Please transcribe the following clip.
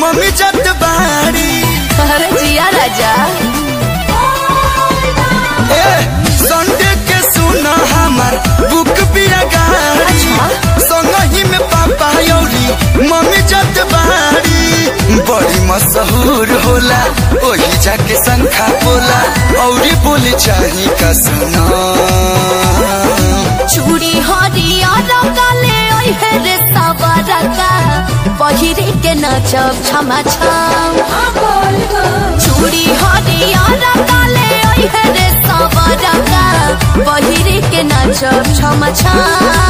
mummy जत बाड़ी अरे जिया राजा ए संडे के सुना हमार बुक बिया गाड़ी संग ही में पापा यौरी मम्मी जत बाड़ी बड़ी मशहूर होला ओही जाके संखा बोला औरी बोली चाही का सुना चूड़ी हरियर काले ओहे रे सवरका पहिरे के नचब छमा छम चूड़ी हरियर काले ओहे रे सवरका पहिरे के नचब छमा छम